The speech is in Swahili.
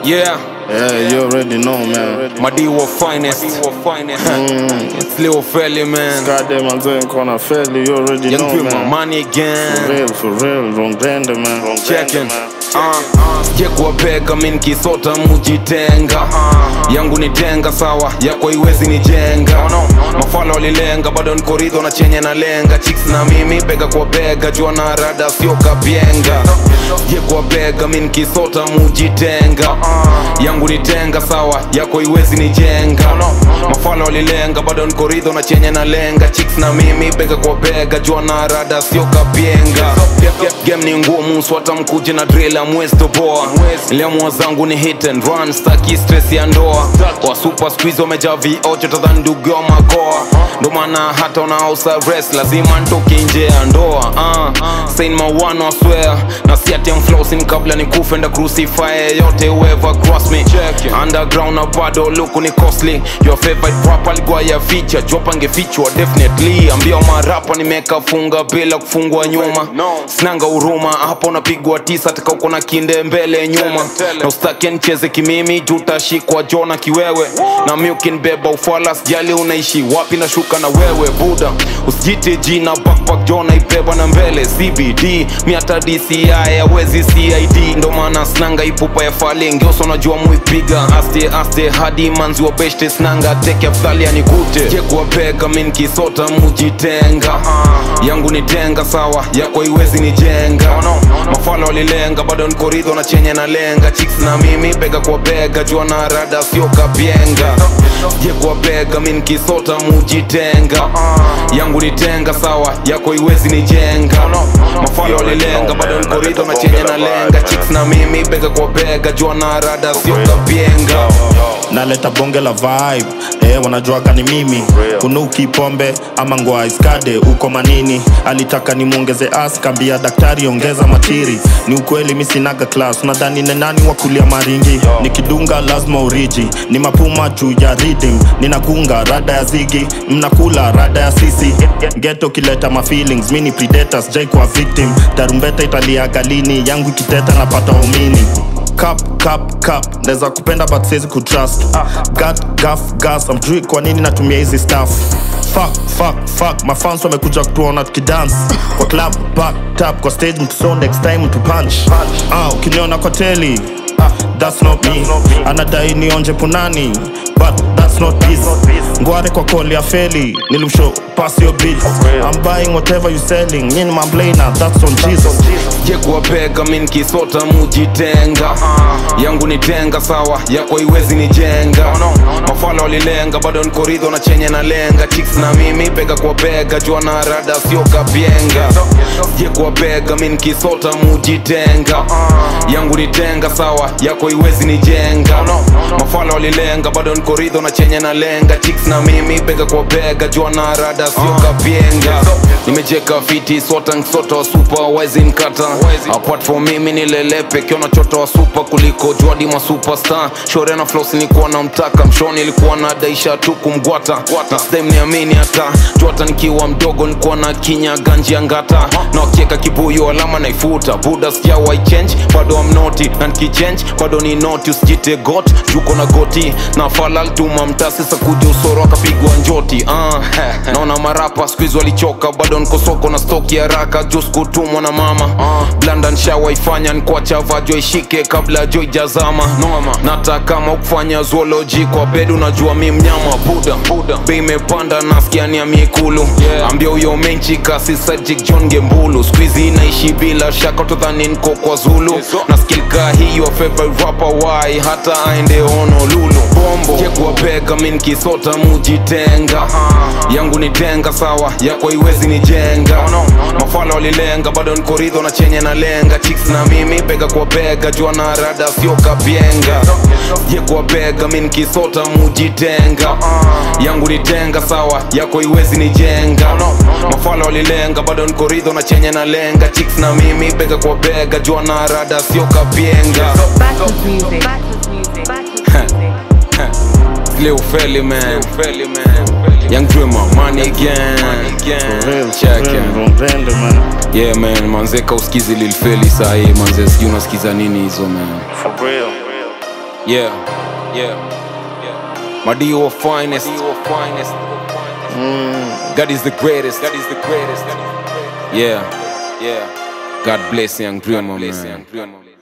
Yeah, Yeah, you already know, man. Madiwa finest. It's Lil Felly, man. Goddamn, I'm doing corner fairly. You already Young know, Dream, my man. money For again. real, for real. Wrong blender, man. Wrong Checking. blender, man. Je kuwapeka mi nkisota mujitenga yangu ni tenga sawa yako iwezi nijenga mafala walilenga bado niko ridho na chenye na lenga chicks na mimi bega kwa bega jua na rada sio kapyenga je kuwapeka mi nkisota mujitenga yangu ni tenga sawa yako iwezi nijenga mafala walilenga bado niko ridho na chenye na lenga chicks na mimi bega kwa bega jua na rada sio kapyenga game ni ngumu swata mkuje na drill ya mwezi toboa liamua zangu ni hit and run staki stress ya ndoa wa super squeeze wamejaa viocho tadhani ndugu ya makoa ndo maana hata unaosa rest lazima ntoke nje ya ndoa uh. sain mawano I swear na si ati I'm flossing kabla ni kufe nda crucify yote whoever cross me underground na bado luku ni costly your favorite rap alikuwa ya feature jopa ngefichwa definitely ambia marapa nimeka funga bila kufungwa nyuma sinanga huruma hapo unapigwa tisa taka uko na kinde mbele nyuma na ustake ncheze kimimi juu utashikwa jona kiwewe na mi ukinibeba ufala sijali unaishi wapi na shuka na wewe buda usijite jina backpack jona ibeba na mbele cbd mi hata dci awezi cid ndo maana snanga ipupa ya fali ngioso najua muipiga aste aste hadi manzi wa beshte snanga teke afdhali anikute je kuwapeka mi nkisota mujitenga yangu ni tenga sawa yako iwezi nijenga mafala walilenga bado niko ridho na chenye na lenga chicks na mimi bega kwa bega jua na rada sio kapyenga je kwa bega mi nkisota mujitenga yangu ni tenga sawa yako iwezi nijenga mafala walilenga bado niko ridho na chenye na lenga chicks na mimi bega kwa bega jua na rada sio kapyenga naleta bonge la vibe eh, wanajuaga ni mimi kunuki pombe ama ngoa iskade uko manini alitaka nimwongeze as kambia daktari ongeza matiri ni ukweli mi sinaga klas unadhani ni nani wa kulia maringi nikidunga lazima uriji ni mapuma juu ya ridim ninagunga rada ya zigi mnakula rada ya sisi geto kileta ma feelings mi ni predators jai kwa victim tarumbeta italiaga lini yangu ikiteta napata umini cup cup cup naweza kupenda but siwezi kutrust gat gaf gas amjui kwa nini natumia hizi staff fuck fuck fuck mafans wamekuja kutuona tukidance kwa club back tap kwa stage mtuso next time mtu punch ah ukiniona kwa teli that's not me anadai nionje punani but that's not this ngware kwa koli ya feli nilimshow pass your bill i'm buying whatever you selling nyini mamblana that's on jesus je kuwapeka mi nkisota mujitenga yangu ni tenga sawa yako iwezi nijenga mafala walilenga bado niko ridho na chenye na lenga chicks na mimi bega kwa bega jua na rada sio kapyenga je kuwapeka mi nkisota mujitenga yangu ni tenga sawa yako iwezi nijenga mafala walilenga bado niko ridho na chenye na lenga chicks na mimi bega kwa bega jua na rada sio kapyenga nimejeka fiti sota nsota wa super wezi nkata apart from mimi nilelepe kiona chota wa super kuliko juadi ma superstar shore na flos nilikuwa na mtaka mshoni ilikuwa na daisha tu kumgwata na stem niamini hata jota nikiwa mdogo nilikuwa na kinya ganji ya ngata na wakieka kibuyu alama naifuta buda sijawa change bado amnoti na nikichange bado ni noti usijite got juko na goti na falal tuma mtasi sakuja usoro akapigwa njoti uh, naona marapa skuizi walichoka bado niko soko na stoki haraka jus kutumwa na mama uh, blanda nshawaifanya nkuacha vajo ishike kabla jo ijazama noma nata kama ukufanya zoology kwa bed unajua mi mnyama buda buda bei imepanda nasikia ni ya miekulu yeah. ambia huyo menchi kasi sajik john gembulu skuizi inaishi bila shaka utadhani nko kwa zulu na skilka hiyo favorite rapper why hata aende honolulu bombo je kuwapeka mi nkisota mujitenga yangu ni tenga sawa yako iwezi nijenga mafala walilenga bado niko ridho na chenye na lenga chicks na mimi bega kwa bega jua na rada sio kapyenga je kuwapeka mi nkisota mujitenga yangu ni tenga sawa yako iwezi nijenga mafala walilenga bado niko ridho na chenye na lenga chicks na mimi bega kwa bega jua na rada sio kapyenga Battles music. Battles music. Battles music. Lil Felly man Young Dreamer money again For real, for Check real, it. wrong blender, man. Yeah man manzeka usikizi Lil Felly sahi manze sijui unasikiza nini hizo man For real. Yeah, yeah, yeah. Madio finest. finest. God is the greatest. God is the greatest. Yeah, yeah. God bless young dreamer, man.